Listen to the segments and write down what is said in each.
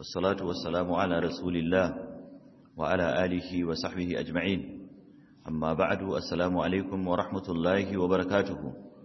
والصلاة والسلام على رسول الله وعلى آله وصحبه أجمعين أما بعد السلام عليكم ورحمة الله وبركاته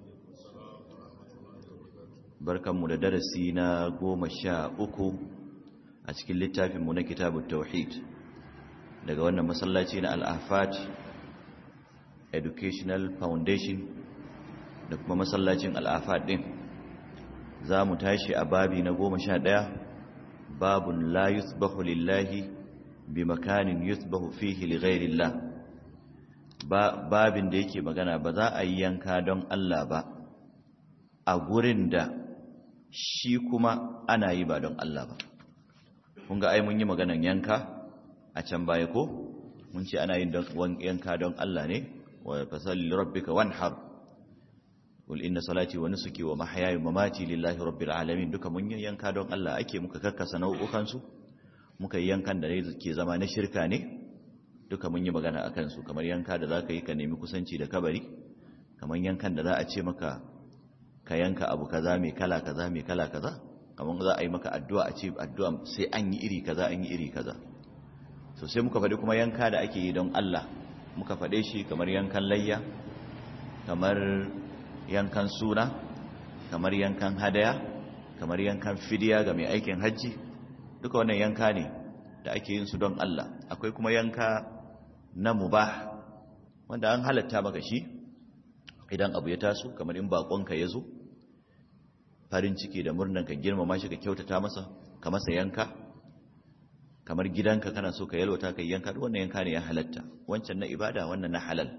بركة مدرسينا قوم الشاء أكو أتكل للتافي من كتاب التوحيد daga wannan masallaci na al-ahfat educational foundation da kuma masallacin al-ahfat din za mu tashi a babi na goma sha ɗaya babun la yusbahu lillahi bi makanin yusbahu fihi li ghairillah babin da yake magana ba za a yi yanka don Allah ba a gurin da shi kuma ana yi ba don Allah ba kun ga ai mun yi maganan yanka a can baya ko mun ce ana yin yanka don Allah ne wa fasalli rabbika wanhar qul inna salati wa nusuki wa mahyaya wa mamati lillahi rabbil alamin duka mun yanka don Allah ake muka kakkasa nau'ukan su muka yankan da ke zama na shirka ne duka mun yi magana akan su kamar yanka da zaka yi ka nemi kusanci da kabari kamar yankan da za a ce maka ka yanka abu kaza mai kala kaza mai kala kaza kamar za a yi maka addu'a a ce addu'a sai an yi iri kaza an yi iri kaza so sai muka faɗi kuma yanka da ake yi don Allah muka faɗe shi kamar yankan layya kamar yankan suna kamar yankan hadaya kamar yankan fidiya ga mai aikin hajji duka wannan yanka ne da ake yin su don Allah akwai kuma yanka na mubah wanda an halatta maka shi idan abu ya taso kamar in bakonka ya zo farin ciki da murnan ka girmama shi ka kyautata masa ka masa yanka kamar gidanka kana so ka yalwata ka yanka duk wannan yanka ne ya halatta wancan na ibada wannan na halal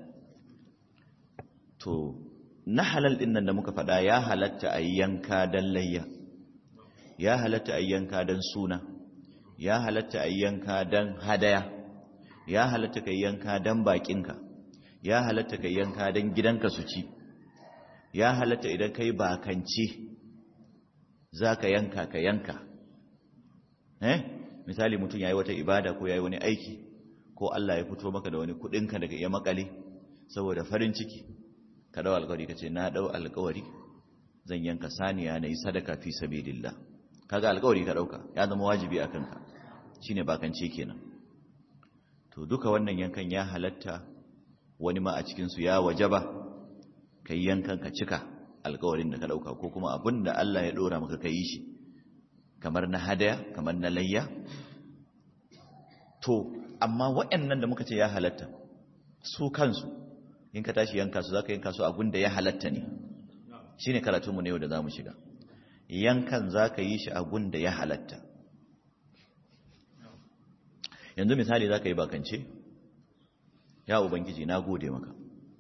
to na halal din nan da muka faɗa ya halatta a yanka dan layya ya halatta a yanka dan suna ya halatta a yanka dan hadaya ya halatta ka yanka dan bakinka ya halatta ka yanka dan gidanka su ci ya halatta idan kai bakance za ka yanka ka yanka eh misali mutum yayi wata ibada ko yayi wani aiki ko Allah ya fito maka da wani kudinka daga iya makale saboda farin ciki ka dau alƙawari kace na dau alƙawari zan yanka saniya nayi sadaka fi sabilillah kaga alƙawari ka dauka ya zama wajibi akan ka shine bakance kenan to duka wannan yankan ya halatta wani ma a cikin su ya wajaba kai yankan ka cika alƙawarin da ka dauka ko kuma abinda Allah ya dora maka kai shi kamar na hadaya kamar na layya to amma waɗannan da muka ce ya halatta su kansu in ka tashi yanka su zaka yanka su abin da ya halatta ne shine karatunmu ne yau da zamu shiga yankan zaka yi shi abin da ya halatta yanzu misali zaka yi bakance ya ubangiji na gode maka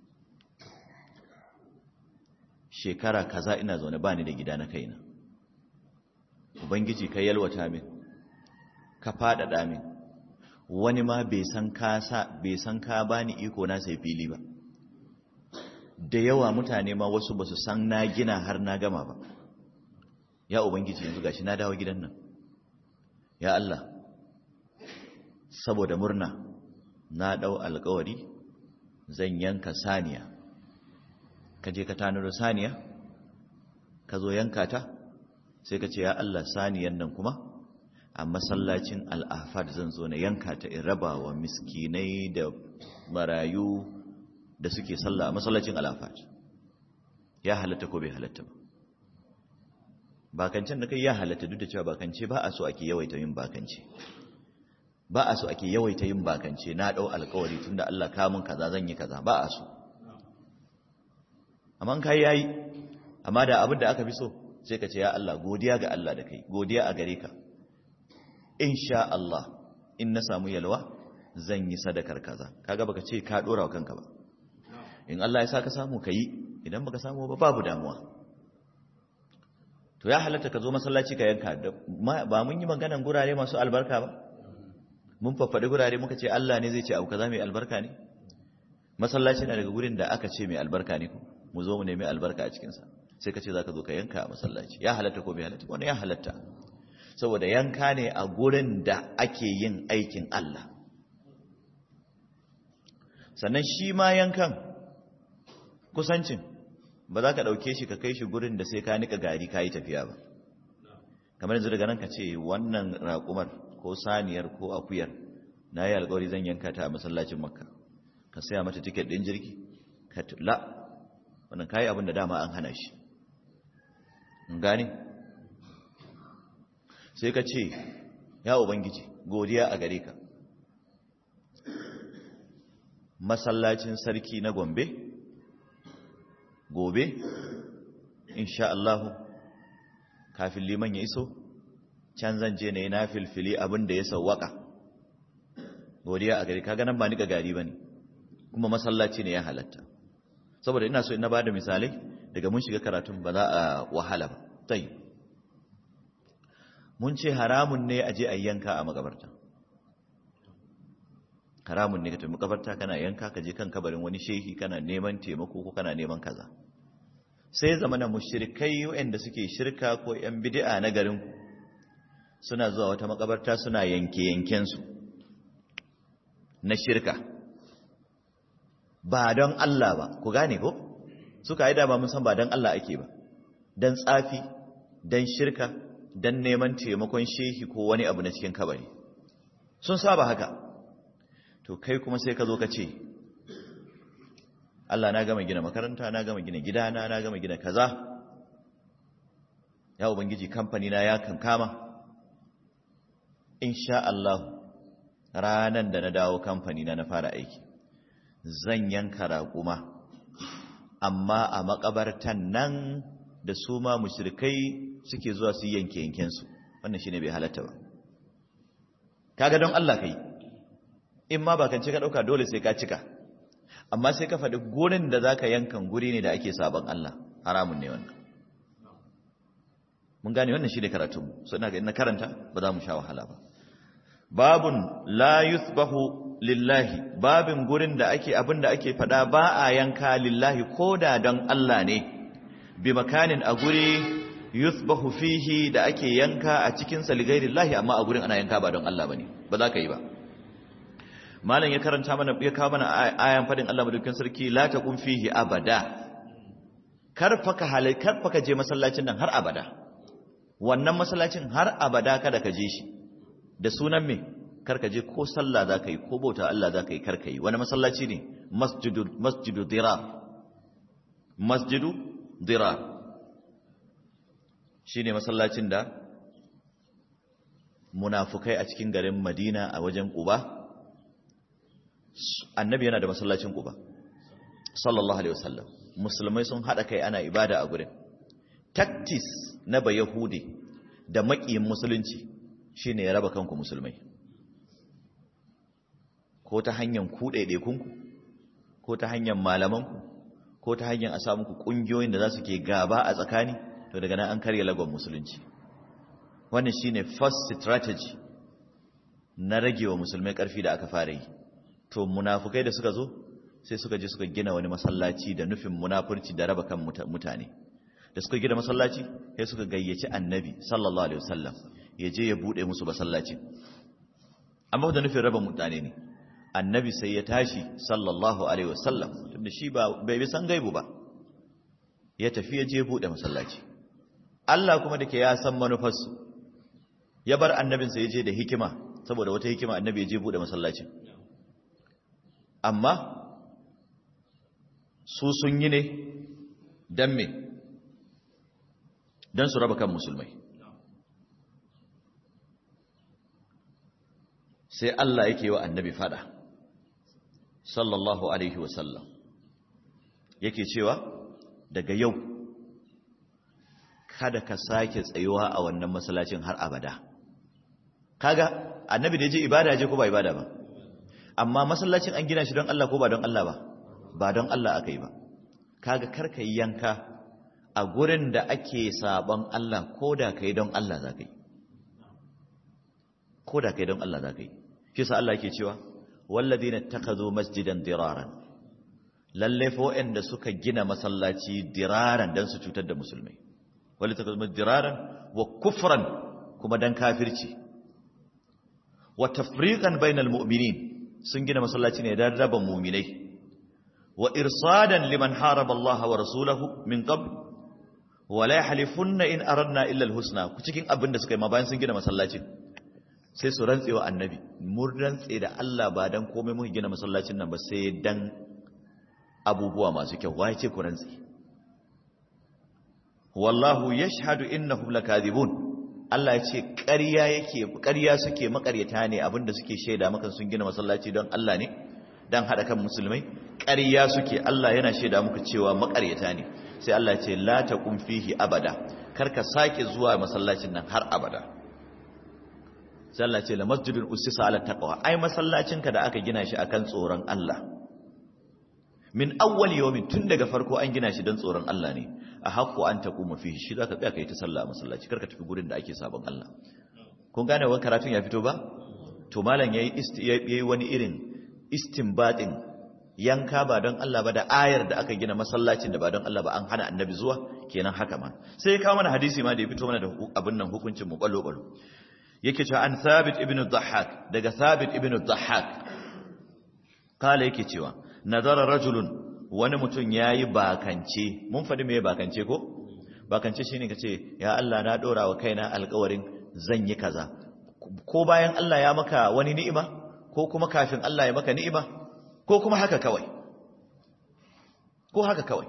shekara kaza ina zaune bani da gida na kaina ubangiji ka yalwata min ka faɗaɗa min wani ma bai san ka sa bai san ka bani iko na sai fili ba da yawa mutane ma wasu basu san na gina har na gama ba ya ubangiji yanzu gashi na dawo gidan nan ya Allah saboda murna na dau alƙawari zan yanka saniya ka je ka tanaro saniya ka zo yanka ta sai ka ce ya Allah saniyan nan kuma a masallacin al'afad zan zo na yanka ta in raba wa miskinai da marayu da suke sallah a masallacin al'afad ya halatta ko bai halatta ba bakancen da kai ya halatta duk da cewa bakance ba a so ake yawaita yin bakance ba a so ake yawaita yin bakance na dau alkawari tunda Allah kamun kaza zan yi kaza ba a so amma kai yayi amma da abin da aka fi so sai ka ce ya Allah godiya ga Allah da kai godiya a gare ka insha Allah in na samu yalwa zan yi sadakar kaza kaga baka ce ka dora wa kanka ba in Allah ya sa ka samu ka yi idan baka samu ba babu damuwa to ya halatta ka zo masallaci ka yanka ba mun yi maganan gurare masu albarka ba mun faffaɗi gurare muka ce Allah ne zai ce abu kaza mai albarka ne masallaci na daga gurin da aka ce mai albarka ne mu zo mu nemi albarka a cikinsa sai ka ce za ka zo ka yanka a masallaci ya halatta ko bai halatta wani ya halatta saboda yanka ne a gurin da ake yin aikin Allah sannan shi ma yankan kusancin ba za ka ɗauke shi ka kai shi gurin da sai ka nika gari ka yi tafiya ba kamar yanzu daga nan ka ce wannan raƙumar ko saniyar ko akuyar na yi alƙawari zan yanka ta a masallacin makka ka saya mata tiket ɗin jirgi ka la wannan kayi abin da dama an hana shi gane sai ka ce ya ubangiji godiya a gare ka masallacin sarki na gombe gobe insha Allah kafin liman ya iso can zan je ne na filfili abin da ya sawwaka godiya a gari kaga nan ba ni ga gari bane kuma masallaci ne ya halatta saboda ina so ina bada misalai daga mun shiga karatun ba za a wahala ba tai mun ce haramun ne a je a yanka a magabarta haramun ne ka tafi makabarta kana yanka ka je kan kabarin wani shehi kana neman taimako ko kana neman kaza sai zamana mushrikai waɗanda suke shirka ko yan bid'a na garin suna zuwa wata makabarta suna yanke yanken su na shirka ba don Allah ba ku gane ko suka yi dama mun san ba don Allah ake ba don tsafi don shirka don neman taimakon shehi ko wani abu na cikin kabari sun saba haka to kai kuma sai ka zo ka ce Allah na gama gina makaranta na gama gina gidana na gama gina kaza ya ubangiji kamfani na ya kankama insha Allah ranan da na dawo kamfani na na fara aiki zan yanka raƙuma amma a makabartan nan da su ma mushrikai suke zuwa su yanke yankensu wannan shine bai halatta ba kaga don Allah kai in ma ba kan ce ka dauka dole sai ka cika amma sai ka faɗi gurin da zaka yankan guri ne da ake sabon Allah haramun ne wannan mun gane wannan shine karatu mu so ina ga ina karanta ba za mu sha wahala ba babun la yuthbahu lillahi babin gurin da ake abin da ake faɗa ba a yanka lillahi koda don Allah ne bi makanin a guri yuthbahu fihi da ake yanka a cikin sa lillahi amma a gurin ana yanka ba don Allah bane ba za ka yi ba malam ya karanta mana ya kawo mana ayan fadin Allah madaukakin sarki la taqum fihi abada karfaka halai karfaka je masallacin nan har abada wannan masallacin har abada kada ka je shi da sunan me karka je ko sallah za ka yi ko bauta Allah za ka yi karka yi wani masallaci ne masjidu masjidu dirar masjidu dirar shine masallacin da munafukai a cikin garin Madina a wajen Quba annabi yana da masallacin Quba sallallahu alaihi wasallam musulmai sun hada kai ana ibada a gurin tactics na bayahudi da makiyin musulunci shine ya raba kanku musulmai ko ta hanyar ku ɗaiɗaikunku ko ta hanyar malamanku ko ta hanyar a samu ku ƙungiyoyin da za su ke gaba a tsakani to daga nan an karya lagon musulunci wannan shine first strategy na rage wa musulmai ƙarfi da aka fara yi to munafukai da suka zo sai suka je suka gina wani masallaci da nufin munafurci da raba kan mutane da suka gina masallaci sai suka gayyaci annabi sallallahu alaihi wasallam ya je ya bude musu masallaci amma da nufin raba mutane ne annabi sai ya tashi sallallahu alaihi wasallam tunda shi ba bai bi san gaibu ba ya tafi ya je bude masallaci Allah kuma dake ya san manufarsu ya bar annabinsa ya je da hikima saboda wata hikima annabi ya je bude masallacin amma su sun yi ne don me don su raba kan musulmai sai Allah yake wa annabi fada sallallahu alaihi wasallam yake cewa daga yau kada ka sake tsayuwa a wannan masallacin har abada kaga annabi da ya je ibada je ko ba ibada ba amma masallacin an gina shi don Allah ko ba don Allah ba ba don Allah aka yi ba kaga karka yi yanka a gurin da ake sabon Allah ko da kai don Allah za ka yi ko da kai don Allah za ka yi shi sa Allah yake cewa walladina takazu masjidan diraran lalle fa waɗanda suka gina masallaci diraran dan su cutar da musulmai wal takazu diraran wa kufran kuma dan kafirci wa tafriqan bainal mu'minin sun gina masallaci ne don raba muminai wa irsadan liman haraba Allah wa rasulahu min qabl wala yahlifunna in aradna illa alhusna cikin abin da suka yi ma bayan sun gina masallacin sai su rantse wa annabi mun rantse da Allah ba dan komai muka gina masallacin nan ba sai dan abubuwa masu kyau waye ce ku rantse wallahu yashhadu innahum lakadibun Allah ya ce ƙarya yake ƙarya suke makaryata ne abinda suke shaida maka sun gina masallaci don Allah ne dan hada kan musulmai ƙarya suke Allah yana shaida muku cewa makaryata ne sai Allah ya ce la taqum fihi abada karka sake zuwa masallacin nan har abada sai Allah ya ce la masjidun usisa ala taqwa ai masallacin ka da aka gina shi akan tsoron Allah min awwal yawmin tun daga farko an gina shi don tsoron Allah ne a haƙƙo an taquma fihi shi zaka tsaya kai ta sallah a masallaci karka tafi gurin da ake sabon Allah kun gane wannan karatun ya fito ba to malam yayi yayi wani irin istinbatin yanka ba don Allah ba da ayar da aka gina masallacin da ba don Allah ba an hana annabi zuwa kenan haka ma sai ya kawo mana hadisi ma da ya fito mana da abin nan hukuncin mu ballo ballo yake cewa an thabit ibn dhahhak daga thabit ibn dhahhak kala yake cewa nazara rajulun wani mutum yayi bakance mun faɗi me bakance ko bakance shine kace ya Allah na dora wa kaina alƙawarin zan yi kaza ko bayan Allah ya maka wani ni'ima ko kuma kafin Allah ya maka ni'ima ko kuma haka kawai ko haka kawai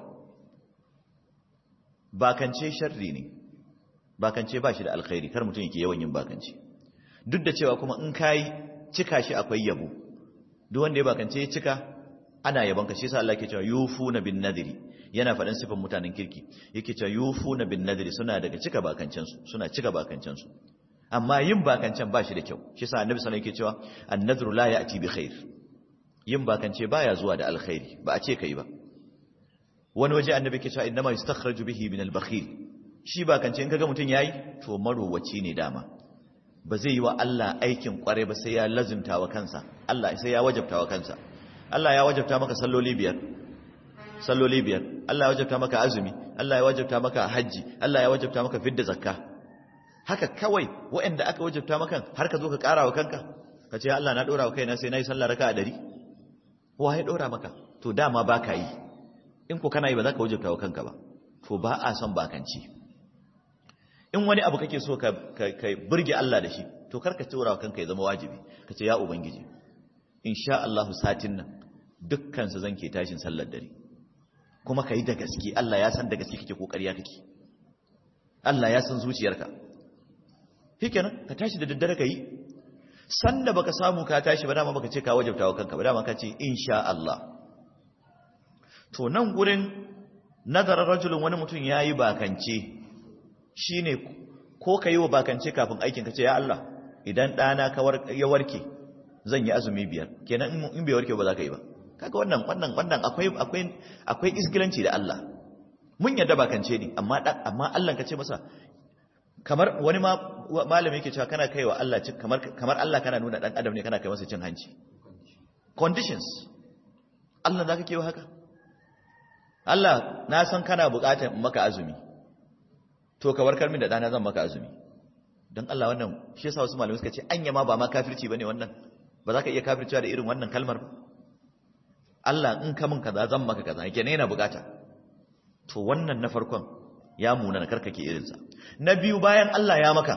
bakance sharri ne bakance ba shi da alkhairi kar mutum yake yawan yin bakance duk da cewa kuma in kai cika shi akwai yabo duk wanda ya bakance ya cika ana yabon ka shi yasa Allah yake cewa yufuna bin nadri yana faɗin sifan mutanen kirki yake cewa yufuna bin nadri suna daga cika bakancen su suna cika bakancen su amma yin bakancen ba shi da kyau shi yasa annabi sallallahu alaihi wasallam yake cewa an-nadru la ya'ti bi khair yin bakance baya zuwa da alkhairi ba a ce kai ba wani waje annabi ke cewa innama yustakhraju bihi min al-bakhil shi bakance in kaga mutun yayi to marowaci ne dama ba zai yi wa Allah aikin kware ba sai ya lazimta wa kansa Allah sai ya wajabta wa kansa Allah ya wajabta maka salloli biyar salloli biyar Allah ya wajabta maka azumi Allah ya wajabta maka haji Allah ya wajabta maka fidda zakka haka kawai waɗanda aka wajabta maka har ka zo ka ƙara wa kanka ka ce Allah na ɗora wa kaina sai na yi sallah raka a ɗari wa ya ɗora maka to dama ba ka yi in ko kana yi ba za ka wajabta wa kanka ba to ba a son bakanci in wani abu kake so ka burge Allah da shi to kar ka tura wa kanka ya zama wajibi ka ce ya ubangiji insha Allah satin nan dukkan su zan ke tashin sallar dare kuma ka yi da gaske Allah ya san da gaske kake kokari ya kake Allah ya san zuciyarka shikenan ka tashi da daddare ka yi sanda baka samu ka tashi ba dama baka ce ka wajabta wa kanka ba dama ka ce insha Allah to nan gurin nazarar rajulun wani mutum yayi bakance shine ko ka yi wa bakance kafin aikin ka ce ya Allah idan ɗana ya warke zan yi azumi biyar kenan in bai warke ba za ka yi ba kaga wannan wannan wannan akwai akwai akwai isgilanci da Allah mun yadda bakance ne amma amma Allah ka ce masa kamar wani ma malami yake cewa kana kaiwa Allah cin kamar kamar Allah kana nuna dan adam ne kana kai masa cin hanci conditions Allah zaka kewa haka Allah na san kana buƙatar maka azumi to ka warkar min da dana zan maka azumi dan Allah wannan shi yasa wasu malamai suka ce anya ma ba ma kafirci bane wannan ba za ka iya kafircewa da irin wannan kalmar ba Allah in ka min kaza zan maka kaza yake ne yana buƙata to wannan na farkon ya muna na karkake irinsa na biyu bayan Allah ya maka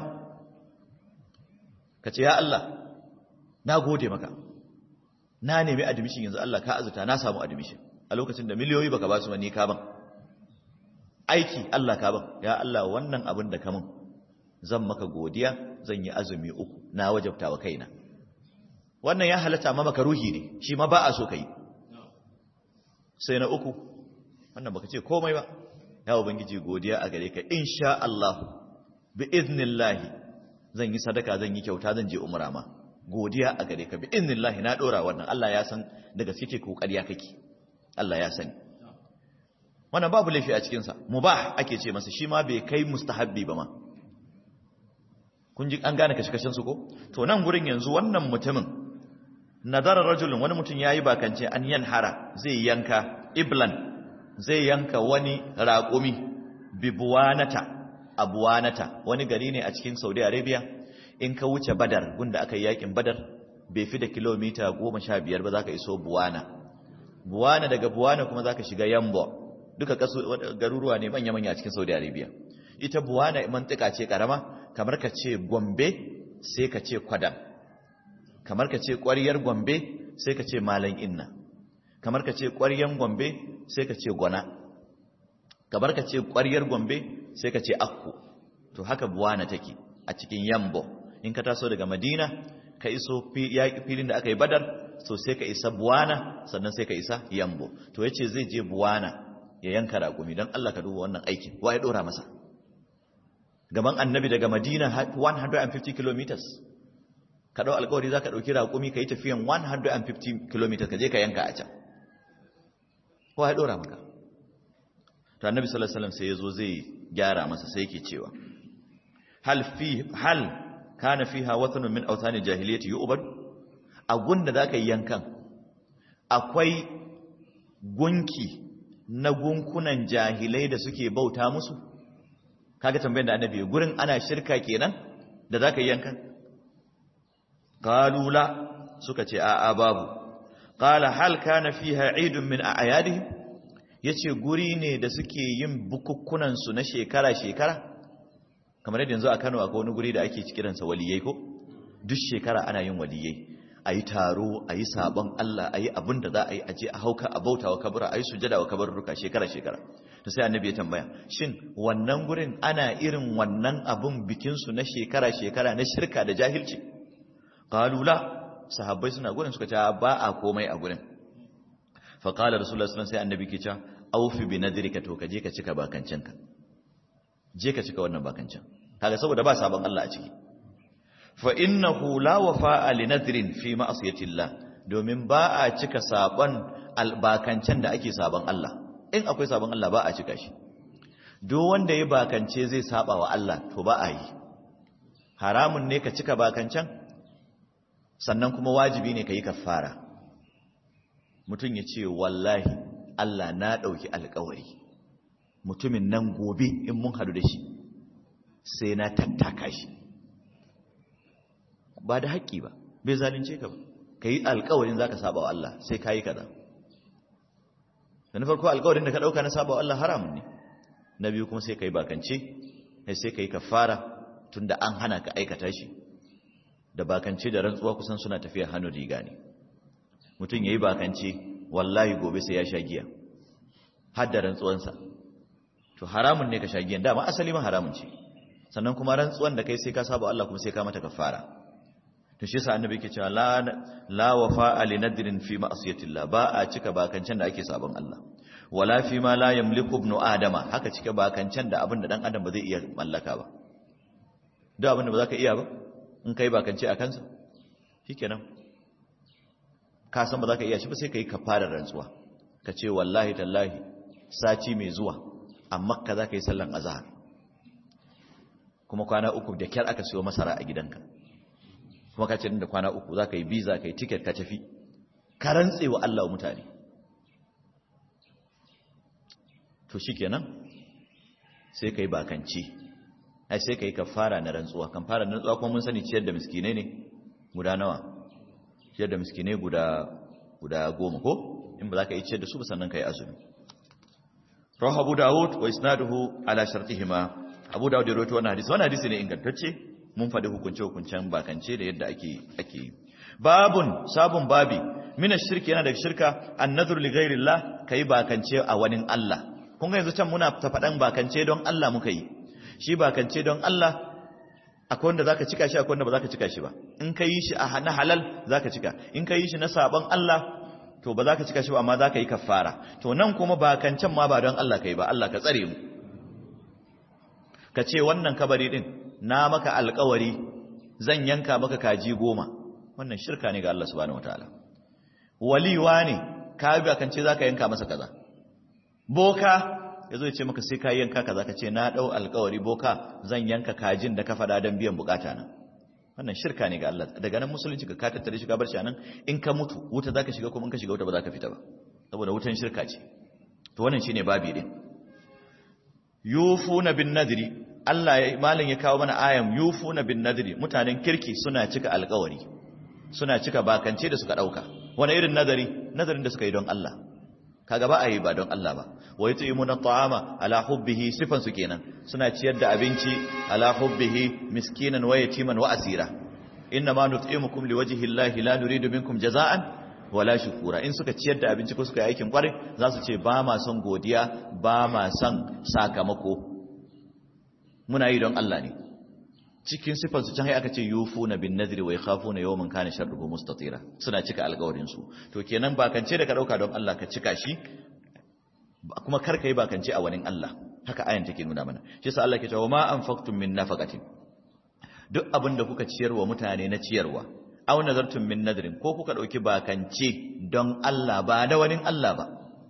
ka ce ya Allah na gode maka na nemi admission yanzu Allah ka azuta na samu admission a lokacin da miliyoyi baka ba su wani ka ban aiki Allah ka ban ya Allah wannan abin da ka min zan maka godiya zan yi azumi uku na wajabta wa kaina wannan ya halatta ma maka ruhi ne shi ma ba a so ka yi sai na uku wannan baka ce komai ba ya ubangiji godiya a gare ka insha Allah bi iznillahi zan yi sadaka zan yi kyauta zan je umra ma godiya a gare ka bi iznillahi na dora wannan Allah ya san daga suke kokariya kake Allah ya sani wannan babu laifi a cikin sa mubah ake ce masa shi ma bai kai mustahabbi ba ma kun ji an gane kashe-kashen su ko to nan gurin yanzu wannan mutumin nadara rajulun wani mutum yayi bakance an yanhara zai yanka iblan zai yanka wani raƙumi bibuwanata abuwanata wani gari ne a cikin saudi arabia in ka wuce badar gunda aka yi yakin badar bai fi da kilomita goma sha biyar ba za ka iso buwana buwana daga buwana kuma za ka shiga yambo duka garuruwa ne manya-manya a cikin saudi arabia ita buwana mantika ce karama kamar ka ce gombe sai ka ce kwadan kamar ka ce ƙwariyar gombe sai ka ce malan inna kamar ka ce ƙwariyar gombe sai ka ce gona kamar ka ce ƙwariyar gombe sai ka ce akku to haka buwana take a cikin yambo in ka taso daga madina ka iso filin da aka yi badar so sai ka isa buwana sannan sai ka isa yambo to yace zai je buwana ya yanka raƙumi don Allah ka duba wannan aikin wa ya ɗora masa gaban annabi daga madina 150 kilometers ka ɗau alkawari za ka ɗauki raƙumi ka yi tafiyan 150 kilometers ka je ka yanka a can wa ya ɗora maka to annabi sallallahu alaihi wasallam sai ya zo zai gyara masa sai yake cewa hal fi hal kana fiha wathanun min awthani jahiliyyati yu'bad a gunda zaka yi yankan akwai gunki na gunkunan jahilai da suke bauta musu kaga tambayar da annabi gurin ana shirka kenan da zaka yi yankan qalu la suka ce a'a babu qala hal kana fiha eidun min a'yadihim yace guri ne da suke yin bukukkunan su na shekara shekara kamar yadda yanzu a Kano akwai wani guri da ake kiransa waliyai ko duk shekara ana yin waliyai a yi taro a yi sabon Allah a yi abin da za a yi a je a hauka a bauta wa kabura a yi sujada wa kabarurruka shekara-shekara to sai annabi ya tambaya shin wannan gurin ana irin wannan abin bikinsu na shekara-shekara na shirka da jahilci qalula sahabbai suna gurin suka ce ba a komai a gurin fa qala rasulullahi sallallahu alaihi sai annabi ke cewa aufi bi nadrika to ka je ka cika bakancinka je ka cika wannan bakancin kaga saboda ba sabon Allah a ciki fa innahu la wafa'a li nadrin fi ma'siyatillah domin ba a cika sabon albakancan da ake sabon Allah in akwai sabon Allah ba a cika shi duk wanda ya bakance zai saba wa Allah to ba a yi haramun ne ka cika bakancan sannan kuma wajibi ne ka yi kafara mutum ya ce wallahi Allah na ɗauki alkawari mutumin nan gobe in mun hadu da shi sai na tattaka shi ba da haƙƙi ba bai zalunce ka ba ka yi alƙawarin za ka saba wa Allah sai ka yi kaza da na farko alƙawarin da ka ɗauka na saba wa Allah haramun ne na biyu kuma sai ka yi bakance sai ka yi kafara tun da an hana ka aikata shi da bakance da rantsuwa kusan suna tafiya hannu riga ne mutum ya yi bakance wallahi gobe sai ya sha giya har da rantsuwansa to haramun ne ka sha giyan dama asali ma haramun ce sannan kuma rantsuwan da kai sai ka saba Allah kuma sai ka mata kafara to shi yasa annabi yake cewa la la wafa li nadrin fi ma'siyatillah ba a cika bakancan da ake sabon Allah wala fi ma la yamliku ibnu adama haka cika bakancan da abin da dan adam ba zai iya mallaka ba duk abin da ba za ka iya ba in kai bakance a kansa shikenan ka san ba za ka iya shi ba sai ka yi kafarar rantsuwa ka ce wallahi tallahi sati mai zuwa a makka za ka yi sallan azahar kuma kwana uku da kyar aka siyo masara a gidanka kuma ka ce da kwana uku za ka yi biza ka yi tiket ka tafi ka rantse wa Allah mutane to shi kenan sai ka yi bakanci ai sai ka yi kafara na rantsuwa kafara na rantsuwa kuma mun sani ciyar da miskinai ne guda nawa ciyar da miskinai guda guda goma ko in ba za ka yi ciyar da su ba sannan ka yi azumi rawahu abu dawud wa isnaduhu ala shartihima abu dawud ya rawaito wannan hadisi wannan hadisi ne ingantacce mun faɗi hukunce hukuncen bakance da yadda ake ake yi babun sabun babi mina shirki yana daga shirka annadhur li ghairillah kai bakance a wani Allah kun ga yanzu can muna ta faɗan bakance don Allah muka yi shi bakance don Allah akwai wanda zaka cika shi akwai wanda ba zaka cika shi ba in ka yi shi a na halal zaka cika in ka yi shi na sabon Allah to ba za ka cika shi ba amma za ka yi kafara to nan kuma ba kan can ma ba don Allah ka yi ba Allah ka tsare mu ka ce wannan kabari din na maka alkawari zan yanka maka kaji goma wannan shirka ne ga Allah subhanahu wataala waliwa ne ka bi kan ce za ka yanka masa kaza boka ya zo ya ce maka sai ka yanka kaza ka ce na dau alkawari boka zan yanka kajin da ka faɗa don biyan bukata na wannan shirka ne ga Allah daga nan musulunci ka tattare shi ka bar shi anan in ka mutu wuta zaka shiga kuma in ka shiga wuta ba za ka fita ba saboda wutan shirka ce to wannan shine babi din yufuna bin nadri Allah ya malin ya kawo mana ayan yufuna bin nadri mutanen kirki suna cika alƙawari suna cika bakance da suka dauka wani irin nadari nadarin da suka yi don Allah kaga ba a yi ba don Allah ba wa yut'imuna at'ama ala hubbihi sifan su kenan suna ciyar da abinci ala hubbihi miskinan wa yatiman wa asira inna ma nut'imukum liwajhi llahi la nuridu minkum jaza'an wala shukura in suka ciyar da abinci ko suka yi aikin kwarai za su ce ba ma son godiya ba ma son sakamako muna yi don Allah ne cikin sifansu can aka ce yufuna bin nadri wa yakhafuna yawman kana sharruhu mustatira suna cika alƙawarin su to kenan bakance da ka dauka don Allah ka cika shi kuma kar ka yi bakance a wani Allah haka ayan take nuna mana shi yasa Allah ke cewa ma anfaqtum min nafaqatin duk abin da kuka ciyarwa mutane na ciyarwa aw nazartum min nadrin ko kuka dauki bakance don Allah ba da wani Allah ba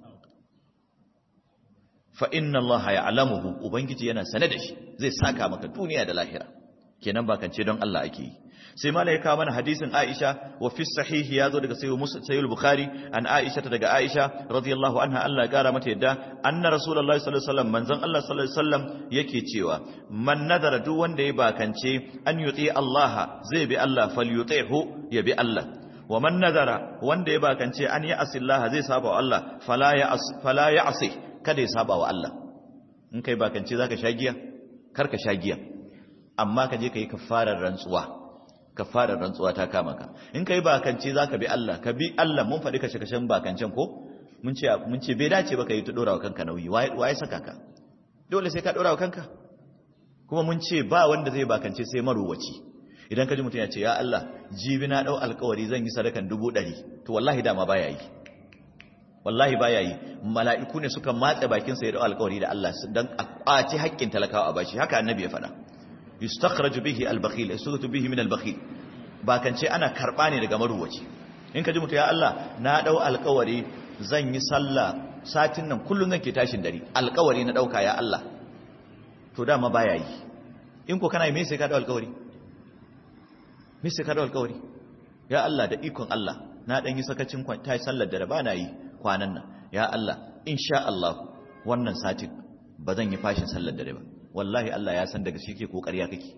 fa inna Allah ya'lamuhu ubangiji yana sane da shi zai saka maka duniya da lahira kenan bakance don Allah ake yi sai malai kawo mana hadisin Aisha wa fi sahih ya zo daga sayyid Bukhari an Aisha ta daga Aisha radiyallahu anha Allah ya kara mata yadda anna rasulullahi sallallahu alaihi wasallam manzon Allah sallallahu alaihi wasallam yake cewa man nadara duk wanda ya bakance an yuti Allah zai bi Allah falyutihu ya bi Allah wa man nadara wanda ya bakance an ya asillaha zai saba wa Allah fala ya fala ya asi kada ya saba wa Allah in kai bakance zaka sha giya kar ka sha giya amma ka je ka yi kafarar rantsuwa kafarar rantsuwa ta kama ka in ka yi bakance za ka bi Allah ka bi Allah mun faɗi kashe-kashen bakancen ko mun ce mun ce bai dace ba ka yi ta ɗora wa kanka nauyi waye saka ka dole sai ka ɗora wa kanka kuma mun ce ba wanda zai bakance sai marowaci idan ka ji mutum ya ce ya Allah jibi na ɗau alkawari zan yi sadakan dubu ɗari to wallahi dama baya yi wallahi baya yi mala'iku ne suka matse bakinsa ya ɗau alkawari da Allah don a ƙwace haƙƙin talakawa a bashi haka annabi ya faɗa yustakhraju bihi al-bakhil yasutu bihi min al-bakhil ba kan ce ana karba ne daga maruwaci in ka ji mutu ya Allah na dau alƙawari zan yi sallah satin nan kullun nake tashin dare alƙawari na dauka ya Allah to dama baya yi in ko kana yi me sai ka dau alƙawari me sai ka dau alƙawari ya Allah da ikon Allah na dan yi sakacin ta sallar da ba na yi kwanan nan ya Allah insha Allah wannan satin ba zan yi fashin sallar dare ba wallahi Allah ya san daga shi ke ko ƙarya kake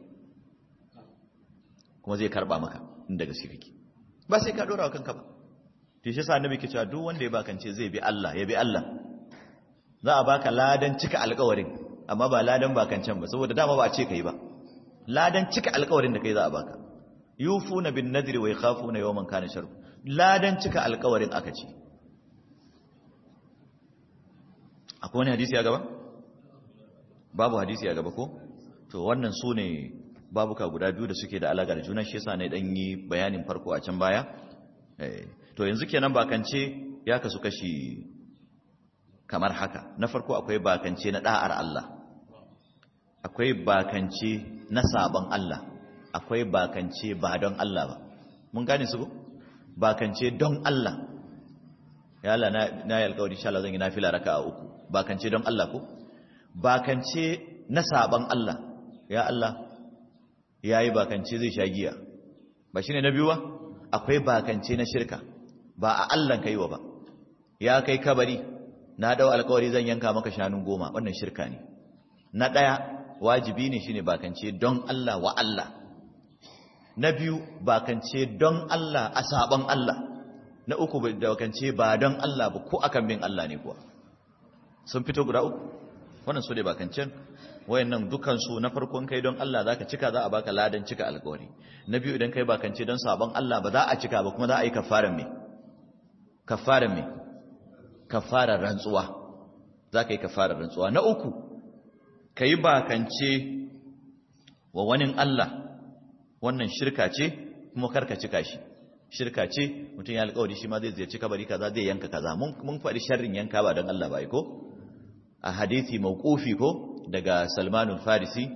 kuma zai karba maka in daga shi kake ba sai ka dora wa kanka ba to shi yasa annabi ke cewa duk wanda ya bakance zai bi Allah ya bi Allah za a baka ladan cika alƙawarin amma ba ladan bakancen ba saboda dama ba a ce kai ba ladan cika alƙawarin da kai za a baka yufuna bin nadri wa yakhafuna yawman kana sharru ladan cika alƙawarin aka ce akwai wani hadisi a gaba babu hadisi a gaba ko to wannan su ne babuka guda biyu da suke da alaƙa da juna shi yasa ne dan yi bayanin farko a can baya to yanzu kenan bakance ya kasu kashi kamar haka na farko akwai bakance na da'ar Allah akwai bakance na sabon Allah akwai bakance ba don Allah ba mun gane su ko bakance don Allah ya Allah na na yi alƙawari insha Allah zan yi nafila raka'a uku bakance don Allah ko bakance na saban Allah ya Allah ya yi bakance zai sha giya ba shi ne na biyu ba akwai bakance na shirka ba a Allah ka yi wa ba ya kai kabari na dau alkawari zan yanka maka shanun goma wannan shirka ne na ɗaya wajibi ne shine bakance don Allah wa Allah na biyu bakance don Allah a saban Allah na uku bakance ba don Allah ba ko akan bin Allah ne kuwa sun fito guda uku wannan su ne bakancen wayannan dukansu na farkon kai don Allah zaka cika za a baka ladan cika alƙawari na biyu idan kai bakance don sabon Allah ba za a cika ba kuma za a yi kafaran me kafaran me kafarar rantsuwa zaka yi kafarar rantsuwa na uku kai bakance wa wani Allah wannan shirka ce kuma karka cika shi shirka ce mutum ya alƙawari shi ma zai ziyarci kabari kaza zai yanka kaza mun mun faɗi sharrin yanka ba don Allah ba ko a hadithi mawqufi ko daga Salmanul Farisi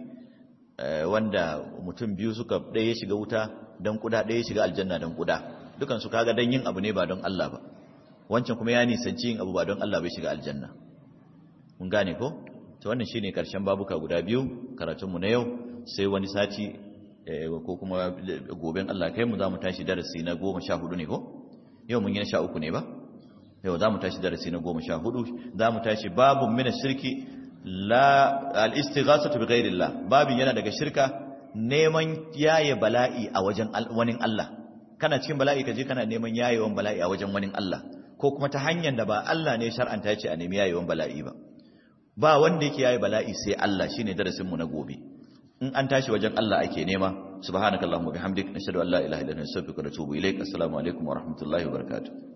wanda mutum biyu suka ɗaya shiga wuta dan kuda ɗaya shiga aljanna dan kuda dukan su kaga dan yin abu ne ba don Allah ba wancan kuma ya nisanci yin abu ba don Allah bai shiga aljanna mun gane ko to wannan shine karshen babuka guda biyu karatunmu na yau sai wani sati ko kuma goben Allah kai mu za mu tashi darasi na goma sha hudu ne ko yau mun yi na sha uku ne ba yau za mu tashi darasi na goma sha hudu za mu tashi babun mina shirki la al-istighasatu bi ghairillah babin yana daga shirka neman yaye bala'i a wajen wani Allah kana cikin bala'i kaje kana neman yayewan bala'i a wajen wani Allah ko kuma ta hanyar da ba Allah ne shar'anta ce a nemi yayewan bala'i ba ba wanda yake yayi bala'i sai Allah shine darasin mu na gobe in an tashi wajen Allah ake nema subhanakallahumma bihamdik nashhadu an la ilaha illa anta astaghfiruka wa atubu ilaik assalamu alaikum wa rahmatullahi wa barakatuh